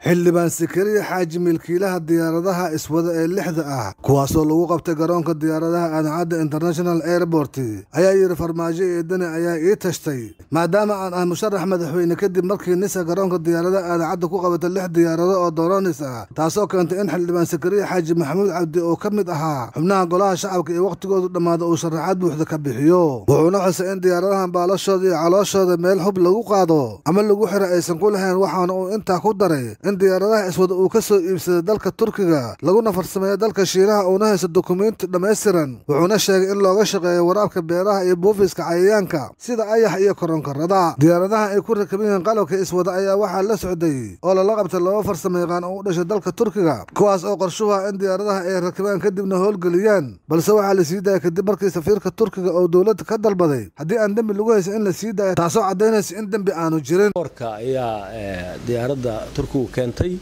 xildhibaan sakariya xaaji milkiilaha diyaaradaha iswada ee lixda ah kuwaasoo lagu qabtay garoonka diyaaradaha aadancadda international airport ayaa yidhi farmaajo eedani ayaa ii tashtay maadaama aan ah musharax madaxweyne kadib markii nisa garoonka diyaaradaha aadancadda ku qabatay lix diyaarado oo doronis ah taasoo keentay in xildhibaan sakariya xaaji maxamuud cabdi oo ka mid ahaa xubnaha golaha shacabka iyo wakhtigoodu dhammaada uu sharaxaad buuxda ka bixiyo wuxuuna xusay in diyaaradahan baalashooda iyo calooshooda meel hub lagu qaado ama lagu xiro aysan ku lahayn waxaana uu intaa ku daray in diyaaradaha iswada uu ka soo iibsaday dalka turkiga laguna farsameeyo dalka shiinaha uuna haysto dukumiinti dhammaystiran wuxuuna sheegay in looga shaqeeyo waraabka beeraha iyo buufiska cayayaanka sida ayax iyo koronkarada diyaaradaha ay ku rakaban yihiin qalabka iswada ayaa waxaa la socday oo lala qabtay laba farsamo yaqaan oo u dhashay dalka turkiga kuwaas oo qorshuhu ah in diyaaradaha ay rakibaan kadibna howlgeliyaan balse waxaa la sii daayay kadib markii safiirka turkiga oo dowladda ka dalbaday haddii aan dembi lagu haysa in la sii daayo taasoo caddaynaysa in dembi aanu jirin warka ayaa diyaaradda turkigu keentay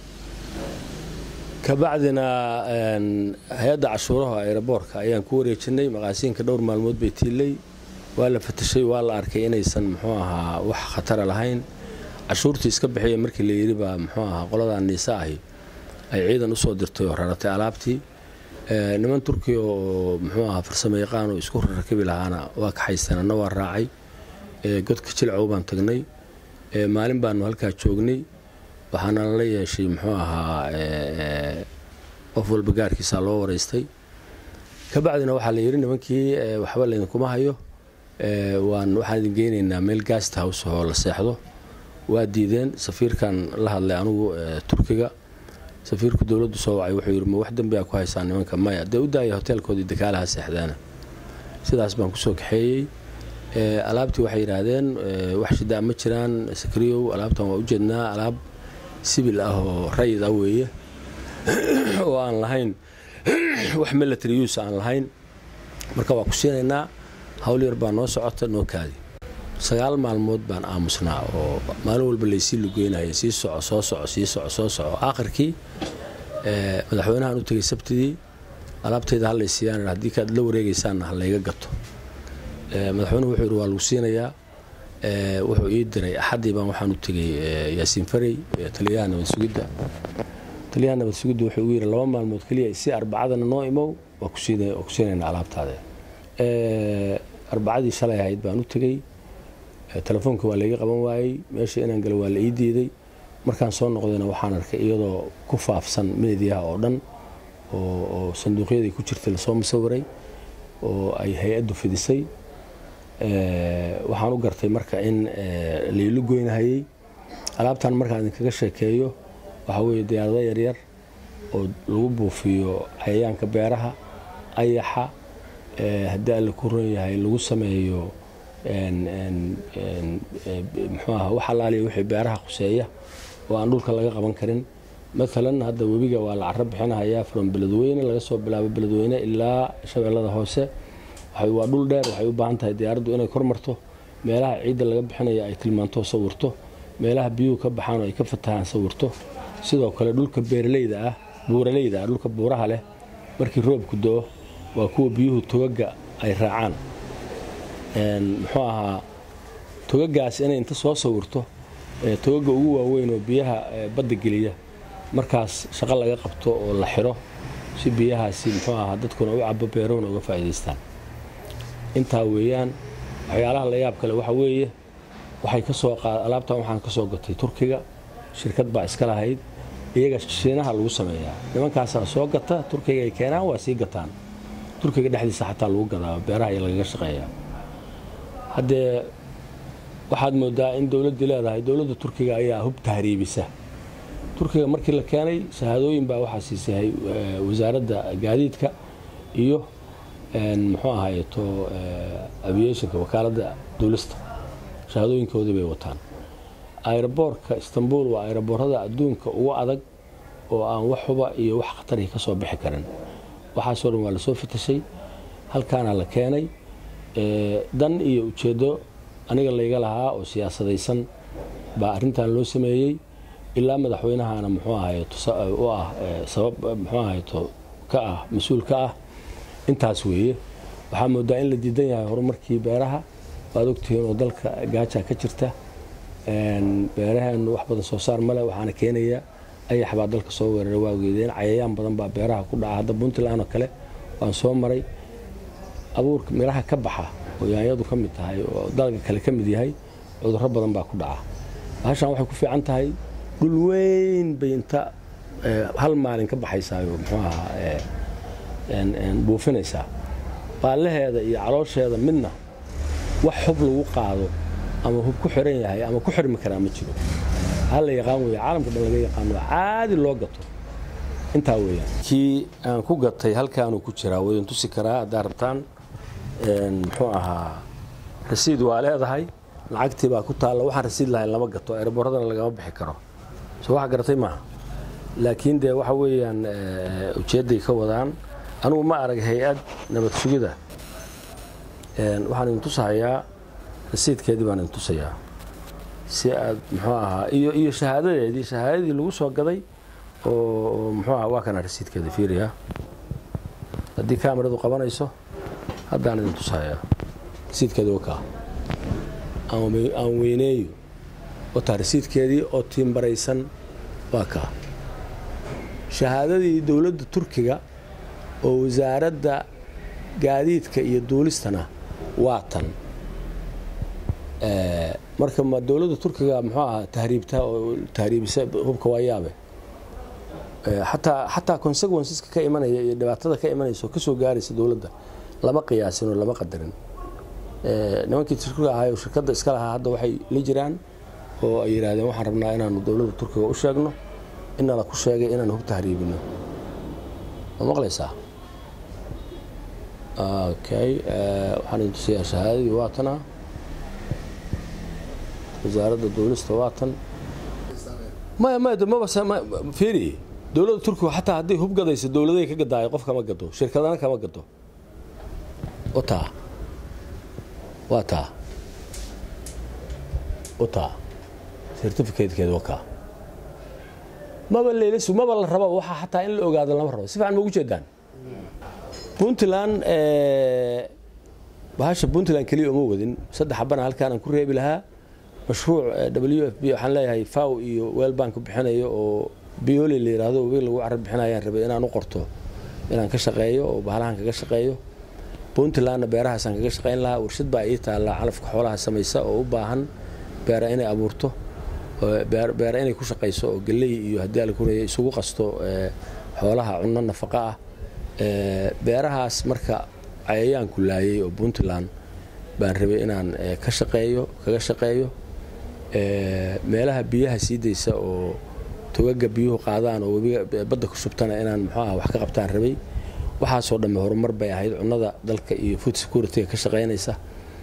kabacdina hay-adda cashuuraha aeroboorka ayaan ku wareejinay maqaasiinka dhowr maalmood bay tiilay waa la fatashay waa la arkay inaysan muxuu ahaa wax khatara lahayn cashuurtii iska bixiya markii la yidhi baa muxuu ahaa qoladaa niisa ahi ay ciidan usoo dirtay oo raratay alaabtii niman turkiya oo muxuu ahaa farsamo yaqaan oo isku rarakibi lahaana waa kaxaysteen anna waa raacay godka jilcow baan tagnay maalin baanu halkaa joognay waxaana lala yeeshay muxuu ahaa qof walba gaarkiisaa loo waraystay kabacdina waxaa la yidhi nimankii waxba laydinkuma hayo waan waxaan idin geynaynaa meel gast house oo la seexdo waa diideen safiirkan la hadlay anugu turkiga safiirku dowladdu soo wacay wuxuu yidhi ma wax dembiaa ku haysaa nimanka maya dee u daaya hoteelkoodii dakaalaha seexdaana sidaas baan kusoo kaxeeyey alaabtii waxay yidhaahdeen wax shidaa ma jiraan sakriyow alaabtan waa ujeednaa alaab sibil ah oo rayid ah weeye oo aan lahayn wax military use aan lahayn marka waa ku siinaynaa hawl yar baa noo socota noo kaadi sagaal maalmood baan aamusnaa oo maalin walba laysii lugeynaya sii soco soo soco sii soco soo soco aakhirkii madaxweynahan u tegay sabtidii alaabtayda hallaysiiyaan haddii kaad la wareegaysaanna ha layga gato madaxweynuhu wuxuu yidhi waa lagu siinayaa wuxuu ii diray axaddii baan waxaan u tegay yaasiin farey taliyaha nabad sugidda taliyaha nabad sugidda wuxuu igu yidhi laba maalmood keliya si arbacadana noo imow waa ku siinaynaa alaabtaada arbacadii shalay ahayd baan u tegey telefoonka waa layga qaban waayey meesha inaan galo waa la ii diiday markaan soo noqdayna waxaan arkay iyadoo ku faafsan meediyaha oo dhan oo sanduuqyadii ku jirtay lasoo musawiray oo ay hay-addu fidisay waxaan u gartay marka in laylu goynahayey alaabtan markaan idinkaga sheekeeyo waxaa weeye diyaarado yaryar oo lagu buufiyo cayayaanka beeraha ayaxa haddii alle ku ron yahay lagu sameeyo muxuu aha wax alaaliya wixii beeraha khuseeya oo aan dhulka laga qaban karin maalan hadda webiga waa la caro bixinahayaa from beledweyne laga soo bilaabo beledweyne ilaa shabeellada hoose waa dhul dheer waxay u baahan tahay diyaaraddu inay kor marto meelaha ciidda laga bixinaya ay tilmaanto sawirto meelaha biyuhu ka baxaan oo ay ka fatahaan sawirto sidoo kale dhulka beeraleyda ah buuraleyda ah dhulka buuraha leh markii roobku do-o waa kuwa biyuhu togaga ay raacaan muxuu ahaa togagaas inay inta soo sawirto togaga ugu waaweyn oo biyaha badda geliya markaas shaqo laga qabto oo la xiro si biyahaasi muxuu ahaa dadkuna u cabo beerahuna uga faa'iidaystaan intaa weeyaan waxyaalaha la yaab kale waxa weeye waxay ka soo qaad alaabtan waxaan ka soo gatay turkiga shirkad baa iska lahayd iyaga shiinaha lagu sameeyaa nimankaasaa soo gata turkiga ay keenaan waa sii gataan turkiga dhexdiisa xataa lagu gadaa beeraha iyo lagaga shaqeeyaa haddee waxaad moodaa in dowladdii leedahay dowladda turkiga ayaa hub tahriibisa turkiga markii la keenay shahaadooyin baa waxaa siisay wasaaradda gaadiidka iyo muxuu ahayto aviationka wakaaladda duulista shahaadooyinkoodii bay wataan aeroboorka istanbul waa aeroboorada adduunka ugu adag oo aan wax huba iyo wax khatarihi ka soo bixi karin waxaasoo dhan waa lasoo fitashay halkaana la keenay dan iyo ujeeddo aniga layga lahaa oo siyaasadaysan baa arrintan loo sameeyey ilaa madaxweynahana muxuu ahayto u ah sabab muxuu ahayto ka ah mas-uul ka ah intaas weeye waxaa moodaa in la diidan yahay horumarkii beeraha waad ogtihiin oo dalka gaaja ka jirta beeraheenu wax badan soo saar male waxaana keenaya ayax baa dalka soo weeraray waa geedeen cayayaan badan baa beeraha ku dhaca hadda puntland oo kale waan soo maray abuurka midhaha ka baxa oo yaanyadu ka mid tahay oo dalga kale ka mid yahay cudurro badan baa ku dhaca bahashan waxay ku fiican tahay dhul weyn bay inta hal maalin ka baxaysaayo muxuu ahaa buufinaysaa baallaheeda iyo caloosheeda midna wax hub lagu qaado ama hub ku xiran yahay ama ku xirmi karaa ma jiro hal la yaqaan weeye caalamka dhan laga yaqaano caadi loo gato intaa weeyaan kii aan ku gatay halkaanuu ku jiraa waydin tusi karaa haddaa rabtaan muxuu ahaa rasiid waa leedahay lacagtii baa ku taalla waxaan rasiid lahayn lama gato eeraboradana lagama bixi karo soo wax garatay maaha laakiin dee waxa weeyaan ujeedday ka wadaan anugu ma arag hay-ad nabad sugida waxaan idin tusahayaa rasiidkeedii baan idin tusayaa si aad muxuu ahaa iyo iyo shahaadadeedii shahaadadii lagu soo gaday oo muxuu ahaa waa kana rasiidkeeda fiiriya haddii kaamiradu qabanayso haddaan idin tusahayaa rasiidkeedii wakaa aan weyneeyo wataa rasiidkeedii oo tiimbaraysan waa kaa shahaadadii dowladda turkiga oo wasaaradda gaadiidka iyo duulistana waa tan marka ma dowladda turkiga muxuu ahaa tahriibta oo tahriibisa hubka waa yaabe xataa xataa consequenceska ka imanaya iyo dhibaatada ka imanaysa oo kasoo gaaraysa dowladda lama qiyaasin oo lama qadarin nimankii turkiga ahaa oo shirkadda iska lahaa hadda waxay la jiraan oo ay yidhaahdeen waxaan rabnaa inaanu dowladda turkiga u sheegno inala ku sheegay inaan hub tahriibino ma maqlaysaa okay waxaan idin tusayaa shahaadadii waa tana wasaaradda duulista waa tan maya maya maba fiiri dowladda turkiga xataa hadday hub gadayso dowladay ka gadaayo qof kama gado shirkadana kama gado o taa waa taa o taa certificatekeeda waa kaa maba leylasu maba la rabo waxaa xataa in la ogaado lama rabo si fiican ma ugu jeedaan puntland bahasha puntland keliya uma wadin saddex xabana halkaan aan ku reebi lahaa mashruuc w f b waxaan leeyahay faw iyo weelbank bixinayo oo bioli la yidhaahdo weyn lagu carab bixinayaan rabay inaan u qorto inaan ka shaqeeyo oo bahalahan kaga shaqeeyo puntlandna beerahaasaan kaga shaqayn lahaa warshad baa ii taallaa calafka xoolaha samaysa oo u baahan beera inay abuurto beera inay ku shaqayso oo galley iyo haddii ala kureeya isugu qasto xoolaha cunno nafaqa ah beerahaas marka cayayaanku laayay oo puntland baan rabay inaan ka shaqeeyo kaga shaqeeyo meelaha biyaha sii daysa oo togaga biyuhu qaadaan oo webiga badda ku shubtana inaan muxuu ah wax ka qabtaan rabay waxaasoo dhamme horumar bay ahayd cunnada dalka iyo food security-ga ka shaqaynaysa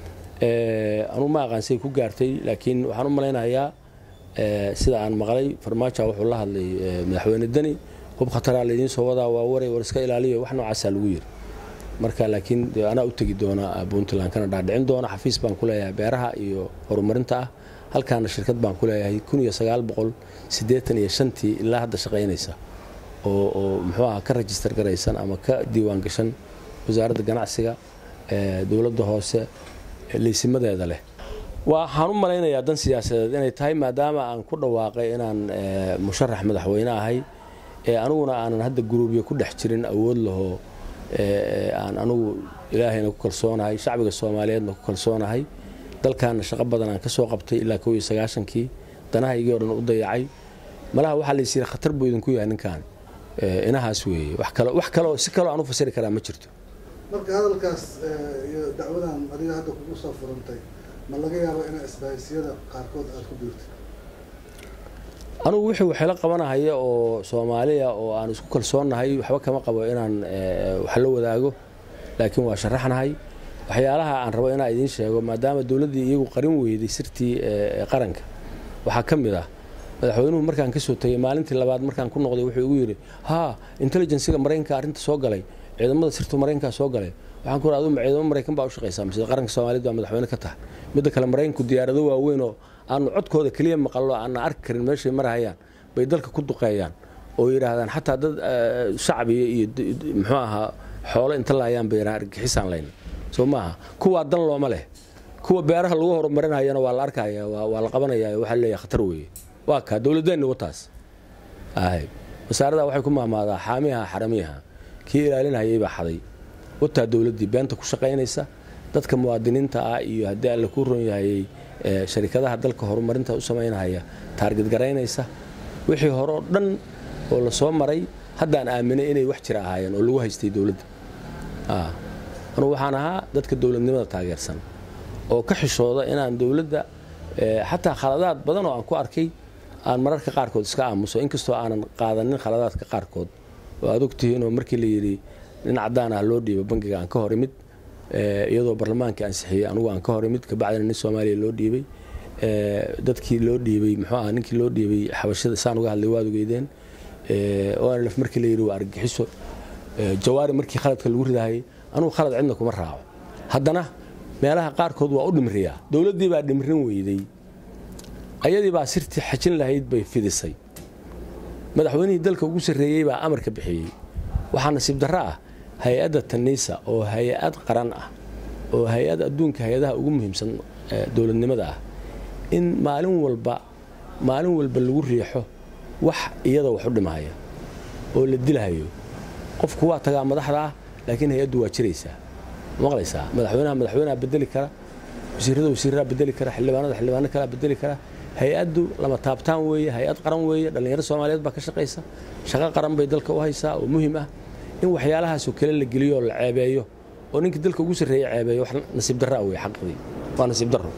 anugu ma aqaansay ku gaartay laakiin waxaan u malaynayaa sida aan maqlay farmaajo wuxuu la hadlay madaxweyne deni hub khataraa laydiin soo wadaa waa waray war iska ilaaliyo wax noocaasaa lagu yiri marka laakiin anaa u tegi doona puntland kana dhaadhicin doona xafiis baan ku leeyahay beeraha iyo horumarinta ah halkaana shirkad baan ku leeyahay kun iyo sagaal boqol siddeetan iyo shantii ilaa hadda shaqaynaysa oo oo muxuu aha ka rajistar garaysan ama ka diiwaan gashan wasaaradda ganacsiga dowladda hoose leysimadeeda leh waxaan u malaynayaa dan siyaasadeed inay tahay maadaama aan ku dhawaaqay inaan musharax madaxweyne ahay ee aniguna aanan hadda guruubya ku dhex jirin awood lahoo aan anugu ilaahayna ku kalsoonahay shacbiga soomaaliyeedna ku kalsoonahay dalkaana shaqo badan aan ka soo qabtay ilaa kow iyo sagaashankii danahaygii o dhan u dayacay malaha waxaa la yisiri khatar buu idinku yahay ninkan inahaas weeye wax kale wax kaleoo si kaloo aan u fasiri karaa ma jirto marka hadalkaas iyo dacwadan adiga hadda kugu soo furantay ma laga yaabo inaa isbahaysiyada qaarkood aada ku biirtay anugu wixii waxayla qabanahaya oo soomaaliya oo aan isku kalsoonnahay waxba kama qabo inaan wax la wadaago laakiin waa sharaxnahay waxyaalaha aan rabo inaan idiin sheego maadaama dowladdii iyagu qarin weyday sirtii qaranka waxaa ka mid ah madaxweynuhu markaan ka soo tegay maalintii labaad markaan ku noqday wuxuu igu yidhi haa intelligensiga maraykanka arrinta soo galay ciidamada sirtu maraykanka soo galay waxaan ku adu ciidamo maraykan baa u shaqaysaa mise qaranka soomaaliyed baa madaxweyne ka tahay midda kale maraykanku diyaarado waaweyn oo aanu codkooda keliya maqallo aanna arki karin meeshay marahayaan bay dalka ku duqeeyaan oo yidhaahdaan xataa dad shacbiya iyo muxuu ahaa xoolo inta laayaan bay yidhahaan argixisaan layna soo maaha kuwaa dan looma leh kuwa beeraha lagu horumarinayana waa la arkaya waa la qabanaya waxaa leeyahay khatar weeye waa kaa dowladeenni wataas wasaarada waxay ku maamaadaa xaamiha xaramiyaha kii ilaalinhayay baa xaday wataa dowladdii beenta ku shaqaynaysa dadka muwaadiniinta ah iyo haddii alle kuu ron yahayey sharikadaha dalka horumarinta u samaynahaya taarged garaynaysa wixii hore oo dhan oo la soo maray haddaan aaminay inay wax jira ahaayeen oo lagu haystay dowladda anugu waxaan ahaa dadka dowladnimada taageersan oo ka xishooda inaan dowladda xataa khaladaad badan oo aan ku arkay aan mararka qaarkood iska aamuso inkastoo aanan qaadanin khaladaadka qaarkood oo aad ogtihiinoo markii la yidhi nin cadaan ah loo dhiibo bangiga aan ka hor imid iyadoo barlamaankii ansixiyey anugu aan ka hor imid kabacdina nin soomaaliya loo dhiibay dadkii loo dhiibay muxuu ah ninkii loo dhiibay xabashada saan uga hadlay waad ogeydeen onlf markii la yidhi waa argagixiso jawaari markii khaladka lagu ridahayay anugu khalad cidna kuma raaco haddana meelaha qaarkood waa u dhimriyaa dowladdii baa dhimrin weyday ayadii baa sirtii xajin lahayd bay fidisay madaxweynihii dalka ugu sarreeyey baa amarka bixiyey waxaa nasiib darro ah hay-adda taniisa oo hay-ad qaran ah oo hay-ad adduunka hay-adaha ugu muhiimsan dowladnimada ah in maalin walba maalin walba lagu riixo wax iyada wax u dhimahaya oo la dilhayo qofku waa tagaa madaxda ah laakiin hay-addu waa jiraysaa maqlaysaa madaxweynaha madaxweynaha bedeli kara wasiirada wasiiraha bedeli kara xildhibaanada xildhibaano kalea bedeli kara hay-addu lama taabtaan weeye hay-ad qaran weeye dhallinyaro soomaaliyeed baa ka shaqaysa shaqo qaran bay dalka u haysaa oo muhiim ah in waxyaalahaasoo kale la geliyo oo la ceebeeyo oo ninkii dalka ugu sarreeye ceebeeyo wax nasiib darraa wey xaqdii waa nasiib darro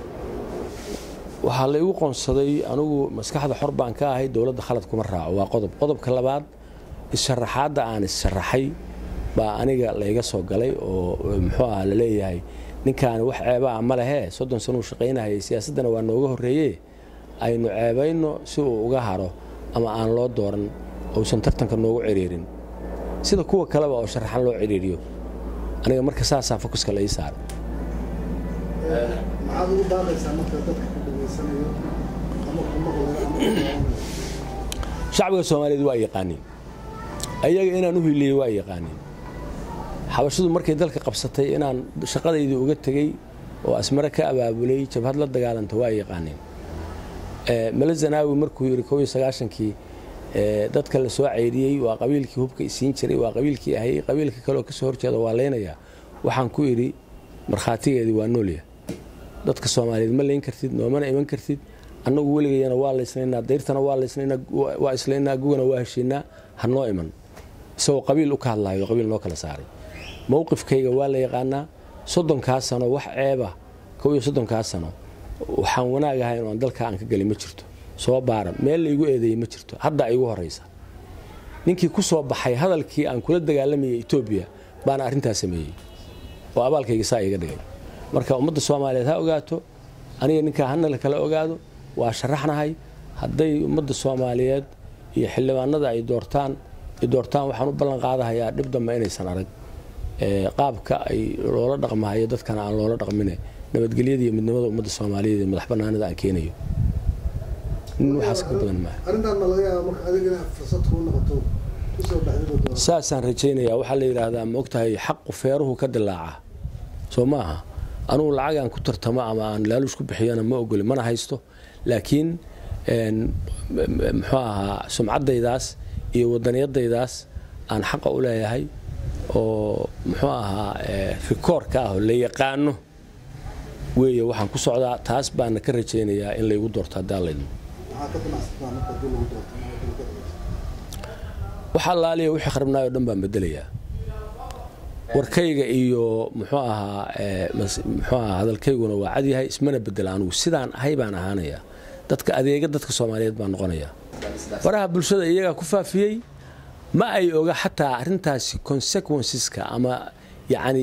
waxaa la igu qoonsaday anugu maskaxda xor baan ka ahay dowladda khalad kuma raaco waa qodob qodobka labaad is-sharaxaadda aan is-sharaxay baa aniga layga soo galay oo muxuu ah la leeyahay ninkaani wax ceebaa ma lehee soddon sanuu shaqaynahayay siyaasaddana waa nooga horreeye aynu ceebayno si uu uga haro ama aan loo dooran uusan tartanka noogu ciriirin sida kuwa kaleba oo sharaxan loo ciriiriyo aniga marka saasaa fokuska la ii saaray maxaad ugu baaqaysaa marka dadka ku dhageysanayo ama ku maqlayo ama shacbiga soomaaliyeed waa yaqaaniin ayaga inaan u hiliyey waa yaqaaniin xabashadu markay dalka qabsatay inaan shaqadaydii uga tegey oo asmare ka abaabulay jabhad la dagaalanta waa yaqaaniin male zanaawi markuu yidhi kow iyo sagaashankii dadka la soo cayriyey waa qabiilkii hubka isiin jiray waa qabiilkii ahayey qabiilka kaleoo kasoo horjeeda waa leynayaa waxaan ku idhi markhaatigeedii waa noolya dadka soomaaliyeed ma layn kartid noomana iman kartid annagu weligayana waa laysnaynaa dayrtana waa laysnaynaa waa islaynaa gugana waa heshiinaa ha noo iman isagoo qabiil u ka hadlaayo qabiil noo kala saaray mowqifkayga waa la yaqaanaa soddonkaa sano wax ceeba kow iyo soddonkaa sano waxaan wanaag ahayn oo aan dalka aan ka gelin ma jirto soo baara meel laygu eedeeyey ma jirto hadda igu horaysa ninkii ku soo baxay hadalkii aan kula dagaalamayay etoobiya baana arrintaas sameeyey oo abaalkayga saa iga dhigay marka ummadda soomaaliyeed ha ogaato aniga ninkaa hana la kala ogaado waa sharaxnahay hadday ummadda soomaaliyeed iyo xildhibaanada ay doortaan ay doortaan waxaan u ballan qaadahayaa dhib dambe inaysan arag qaabka ay loola dhaqmahayo dadkana aan loola dhaqmine nabadgelyada iyo midnimada ummadda soomaaliyeed iyo madax banaanida aan keenayo nin waxaas ka badan maaha arrintan ma laga yaaba marka adiga inaad fursad kuu noqoto kusoo baxdid oo doon saasaan rajaynayaa waxaa la yidhaahdaa ma ogtahay xaqu feeruhu ka dilaaca soo maaha anugu lacagaan ku tartamo ama aan laaluush ku bixiyana ma ogoli mana haysto laakiin muxuu ahaa sumcaddaydaas iyo wadaniyadaydaas aan xaqa u leeyahay oo muxuu ahaa rikoorka ah oo la yaqaano weeye waxaan ku socdaa taas baana ka rajaynayaa in laygu doorto haddaan laydmo maxaa ka damacsataa marka haddii lagu doorto waxa allaaliya wixii kharabnaay o dhan baan bedelayaa warkayga iyo muxuu ahaa muxuu ahaa hadalkayguna waa cadyahay ismana bedela anugu sidaan ahay baan ahaanayaa dadka adeega dadka soomaaliyeed baan noqonayaa faraha bulshada iyagaa ku faafiyey ma ay oga xataa arrintaasi consequenceska ama yacni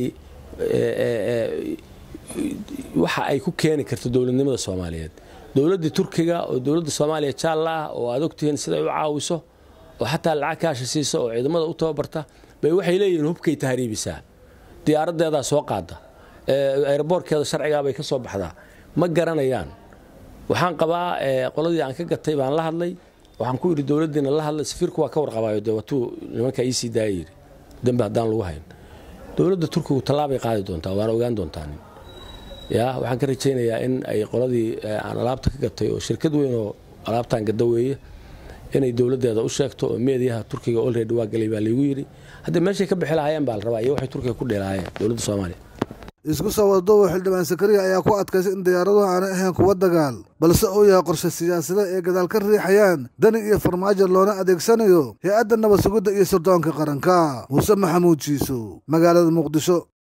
waxa ay ku keeni karto dowladnimada soomaaliyeed dowladdii turkiga oo dowladda soomaaliya jaalla ah oo aad ogtihiin siday u caawiso oo xataa lacag kaasha siisa oo ciidamada u tababarta bay waxay leeyihiin hubkay tahriibisaa diyaaradeedaa soo qaada aeroboortkeeda sharcigaabay ka soo baxdaa ma garanayaan waxaan qabaa qoladii aan ka gatay baan la hadlay waxaan ku yidhi dowladdiina la hadlay safiirku waa ka warqabaayo dee watuu nimankaa iisii daaya yidhi dembi haddaan lagu hayn dowladda turkigu tallaabay qaadi doontaa waana ogaan doontaan ya waxaan ka rajaynayaa in ay qoladii aan alaabta ka gatay oo shirkad weyn oo alaabtaan gadda weeye inay dowladdeeda u sheegto oo meediyaha turkiga olready waa galay baa laygu yidhi hadda meeshay ka bixi lahaayeen baa la rabaa iyo waxay turkiga ku dheelaayeen dowladda soomaaliya isku soo wadaduuba xildhibaan sakariya ayaa ku adkaysay in diyaaraduhu aanay ahayn kuwa dagaal balse uu yahay qorshe siyaasada ee gadaal ka riixayaan dani iyo farmaajo loona adeegsanayo hay-adda nabad sugidda iyo sirdoonka qaranka muuse maxamuud jiiso magaalada muqdisho